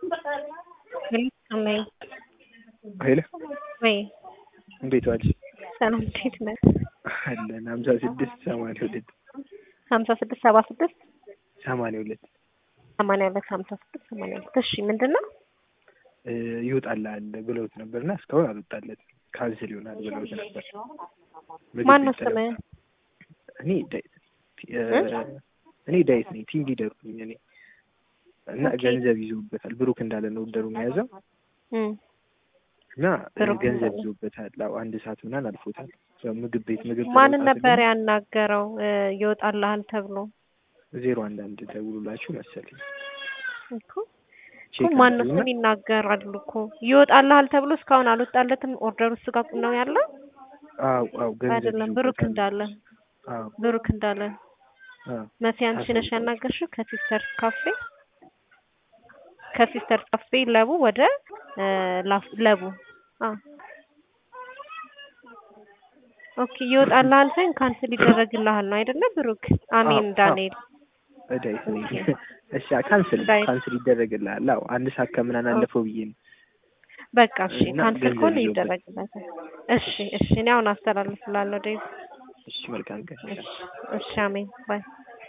አሜን። ሄሎ ወይ እንዴት ዋልሽ? ሰላም እንዴት ነህ? አለን ሀምሳ ስድስት ሰማንያ ሁለት ሀምሳ ስድስት ሰባ ስድስት ሰማንያ ሁለት ሰማንያ ሁለት ሀምሳ ስድስት ሰማንያ ሁለት እሺ ምንድን ነው? ይወጣልሃል ብለውት ነበር እና እስካሁን አልወጣለትም። ካንስል ይሆናል ብለውት ነበር። ምግብ ማን ነው ቤት ተለብ- ስምህ? እኔ ዳዊት እኔ ዳዊት ነኝ። ቲም ሊደሩ ነኝ እኔ እና ኦኬ። ገንዘብ ይዞበታል። ብሩክ እንዳለ ነው ወደሩ የያዘው እም፣ እና ብሩክ ገንዘብ እንዳለ። ይዞበታል። አዎ አንድ ሰዓት ምናምን አልፎታል። ያው ምግብ ቤት ምግብ ማንን ስለወጣ ነበር ደግሞ ያናገረው እ፣ ይወጣልሃል ተብሎ ዜሮ አንድ አንድ ደውሉላችሁ መሰለኝ እኮ ቼክ እኮ ማን ነው አድርጉና ስም ይናገራሉ እኮ ይወጣልሃል ተብሎ እስካሁን አልወጣለትም። ኦርደሩ እሱ ጋር ነው ያለው አዎ አዎ ገንዘብ አይደለም? ብሩክ ይዞበታል። እንዳለ አዎ ብሩክ እንዳለ አዎ መሲ አንቺ ነሽ አሳውቀው። ያናገርሽው ከሲስተርስ ካፌ ከሲስተርስ ካፌ ለቡ ወደ እ፣ ላፍ ለቡ አ ኦኬ ይወጣልሃል ሳይሆን ካንስል ይደረግልሃል ነው አይደለ? ብሩክ አሜን አዎ፣ ዳንኤል ዳዊት ነኝ። እሺ ካንስል ዳዊት። ካንስል ይደረግልሃል። አዎ አንድ ሰዓት ከምናምን አለፈው ብዬ ነው። በቃ እሺ እና ካንስል ገንዘብ ከሆነ ይዞበት። ይደረግለታል። እሺ እሺ እኔ አሁን አስተላልፍላለሁ ዴቭ። እሺ መልካም ቀን። እሺ እሺ አሜን ባይ